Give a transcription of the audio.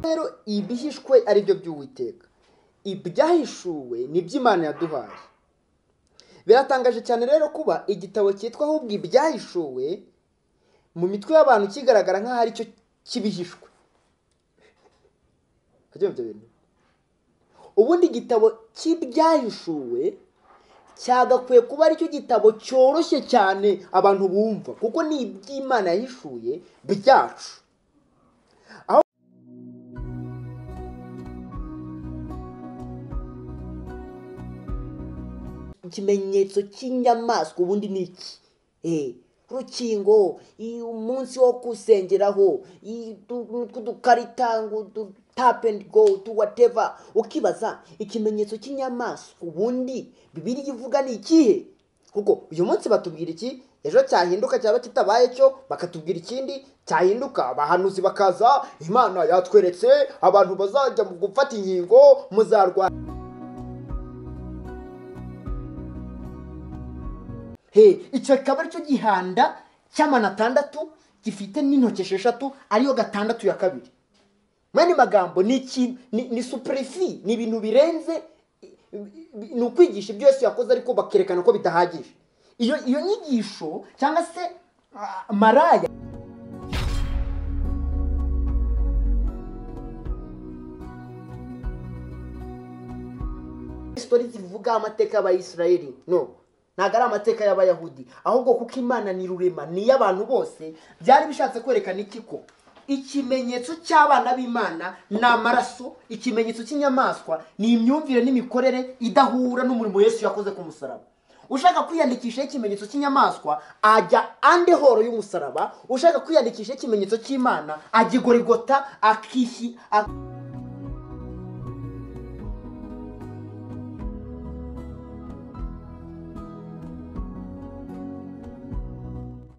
rero ibihishwe ari byo by'uwiteka ibyahishuwe ni iby'imana yaduhaye biratangaje cyane rero kuba igitabo cyitwa ahubwo ibyahishuwe mu mitwe y'abantu kigaragara nk'aho ari cyo kibihishwe ubundi igitabo cy'ibyahishuwe cyagakwiye kuba aricyo gitabo cyoroshye cyane abantu bumva kuko ni iby'imana yahishuye byacu ikimenyetso cy'inyamaswa ubundi ni iki rukingo umunsi wo kusengeraho udukarita tapu endi go tu wateva ukibaza ikimenyetso cy'inyamaswa ubundi bibiriya ivuga ni ikihe kuko uyu munsi batubwira iki ejo cyahinduka cyaba kitabaye cyo bakatubwira ikindi cyahinduka abahanuzi bakaza imana yatweretse abantu bazajya mu gufata inkingo muzarwara icyo kikaba aricyo gihanda cy'amana atandatu gifite n'intoki esheshatu ariyo gatandatu ya kabiri mu yandi magambo ni supurifi ni ibintu birenze ni ukwigisha ibyo yose yakoze ariko bakerekana ko bidahagije iyo nyigisho cyangwa se maraya sitori zivuga amateka y'abayisirayeli no ntabwo ari amateka y'abayahudi ahubwo kuko imana ni rurema ni iy'abantu bose byari bishatse kwerekana iki ko ikimenyetso cy'abana b'imana ni amaraso ikimenyetso cy'inyamaswa ni imyumvire n'imikorere idahura n'umurimo Yesu yakoze ku musaraba ushaka kwiyandikishaho ikimenyetso cy'inyamaswa ajya ande horo y'umusaraba ushaka kwiyandikishaho ikimenyetso cy'imana ajya igorigota akihi